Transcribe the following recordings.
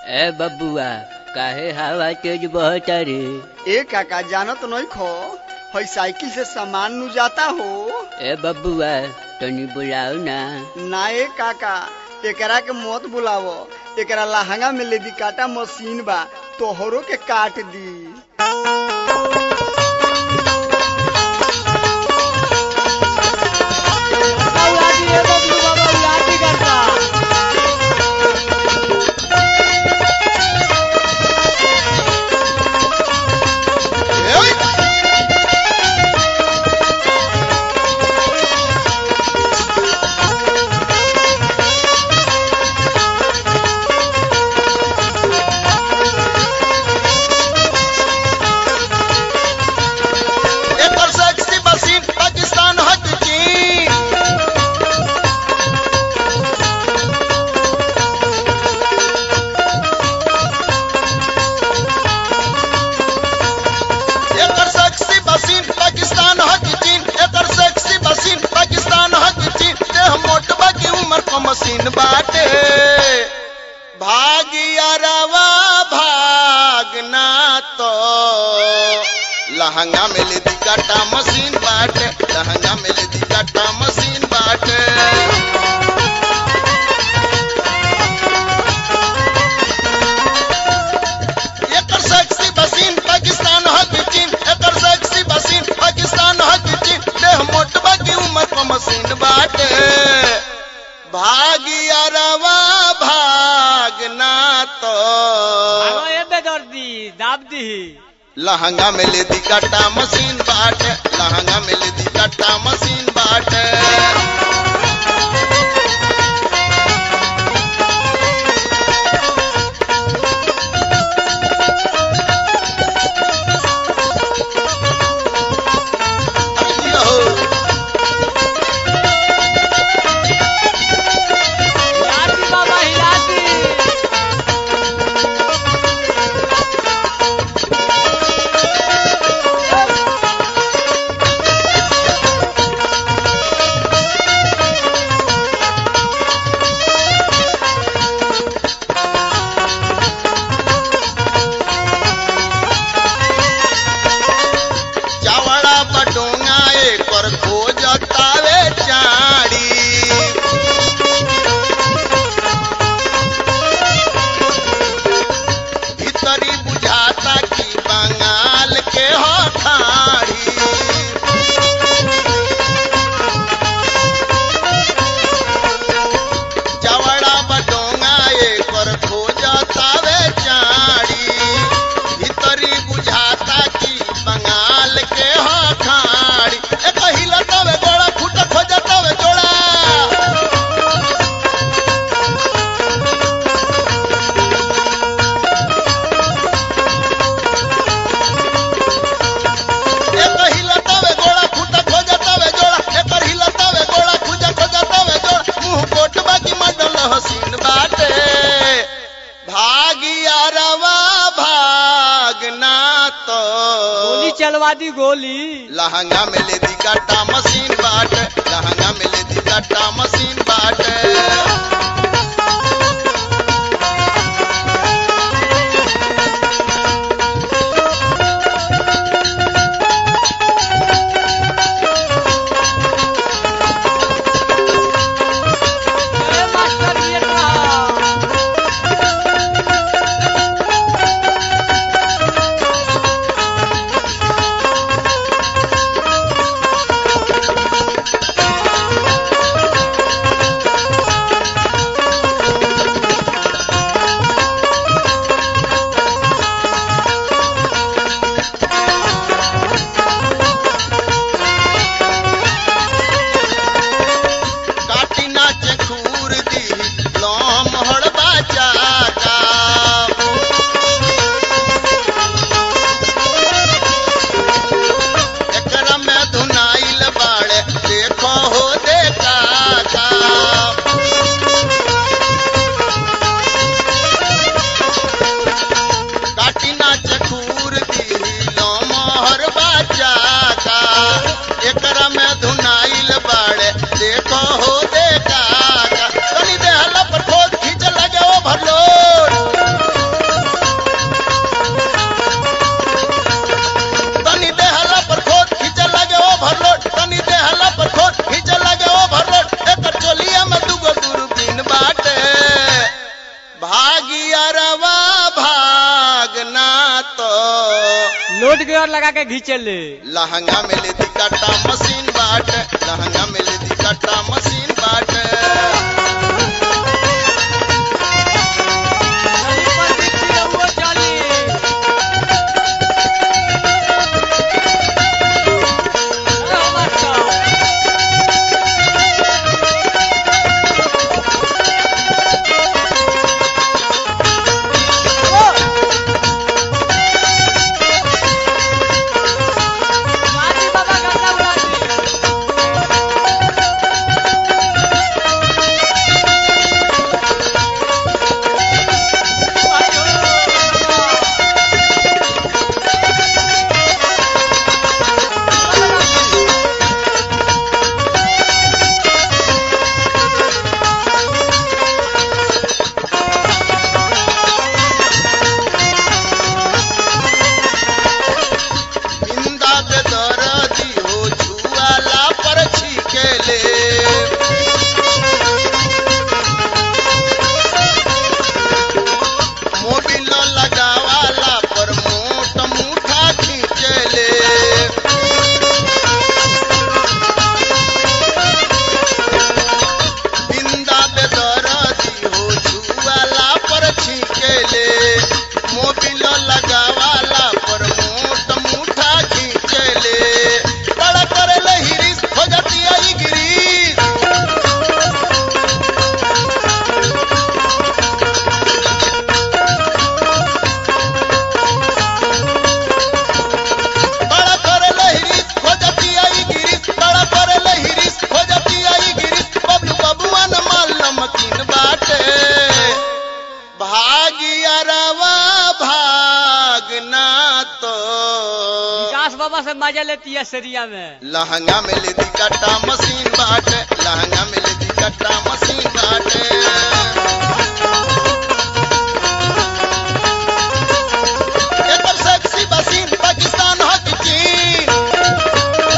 ए बबुआ काहे हवा तेज बहता रे ए काका जानत नहीं खो हई साइकिल से सामान नु जाता हो ए बबुआ तनी बुलाओ ना ना ए काका एकरा के मत बुलावो एकरा लहंगा में लेदी काटा मशीन बा तोहरो के काट दी एकर सेक्सी मशीन पाकिस्तान हक चीन एकर सेक्सी मशीन पाकिस्तान हक चीन एकर सेक्सी मशीन पाकिस्तान हक चीन देह मोटबा की उम्र को मशीन बाटे भागिया रवा भागना तो लहंगा में ले दी काटा मशीन बाटे लहंगा में ले दी काटा मशीन बाटे एकर सेक्सी मशीन पाकिस्तान हक चीन एकर सेक्सी मशीन पाकिस्तान हक चीन देह मोटबा की उम्र को मशीन बाटे भागिया रवा भागना तो लहंगा में ले दी कट्टा मशीन बाटे लहंगा में ले दी कट्टा मशीन बाटे अरे हो चावड़ा बटोंगा एकर खोज तावे चाड़ी भीतरी बुझाता कि बंगाल के हो खाड़ी चावड़ा बटोंगा एकर खोज तावे चाड़ी भीतरी बुझाता कि बंगाल के हो खाड़ी एक हिलतवे गोड़ा फूट खोजतवे जोड़ा एक हिलतवे गोड़ा फूट खोजतवे जोड़ा एकर हिलतवे गोड़ा खुजा खोजतवे जोड़ा मुंह कोटबा की मडल हसीन बाटे भागिया रवा भागना तो गोली चलवा दी गोली लहंगा में ले दी काटा मशीन बाटे लहंगा में ले दी काटा मशीन बाटे ए मास्टर ये कहा काटी नाचे खूर दी लोम हड़बा चाका एकरा में धुनाइल बाड़े देखो हो देखा का काटी नाच खूर दी लोमहर बाजा का एकरा में धुनाइल बाड़े देखो हो देखा का तनी देहला पर खोद खींच लगे ओ भरलोड रोड गियर लगा के घींचे ले लहंगा में ले दी कट्टा मशीन बाट लहंगा में ले दी कट्टा मशीन बाट चली पर दीक्षी रहुओ चली अरे हो मास्टर गाजी बाबा गंगा उड़ा दी इंदा दे दरदी हो छुआला पर छिकेले मोबिल लगावाला पर मोट मुठा खींचले बिंदा बेदरदी हो छुआला पर छिकेले मोबिल लगावाला पर मोट मुठा खींचले बड़ा करले हिरिस हो जाती आई गिरीश बड़ा करले हिरिस हो जाती आई गिरीश बड़ा करले हिरिस हो जाती आई गिरीश बबलू बबुआ न माल नमकीन बाटे भागिया रवा भागना तो विकास बाबा से मजा लेती है सरिया में लहंगा में ले दी कट्टा मशीन बाटे लहंगा में ले दी कट्टा मशीन बाटे एकर सेक्सी मशीन पाकिस्तान हो कि चीन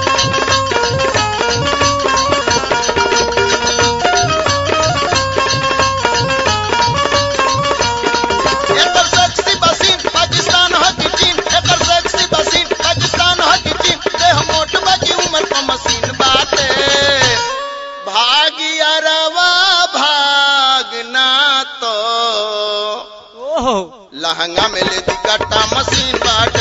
एकर सेक्सी मशीन पाकिस्तान हो कि चीन एकर सेक्सी मशीन पाकिस्तान हो कि चीन देह मोट बाकी उम्र पर मशीन बाटे भागिया रवा भागना तो ओह लहंगा में ले दी कट्टा मशीन बाट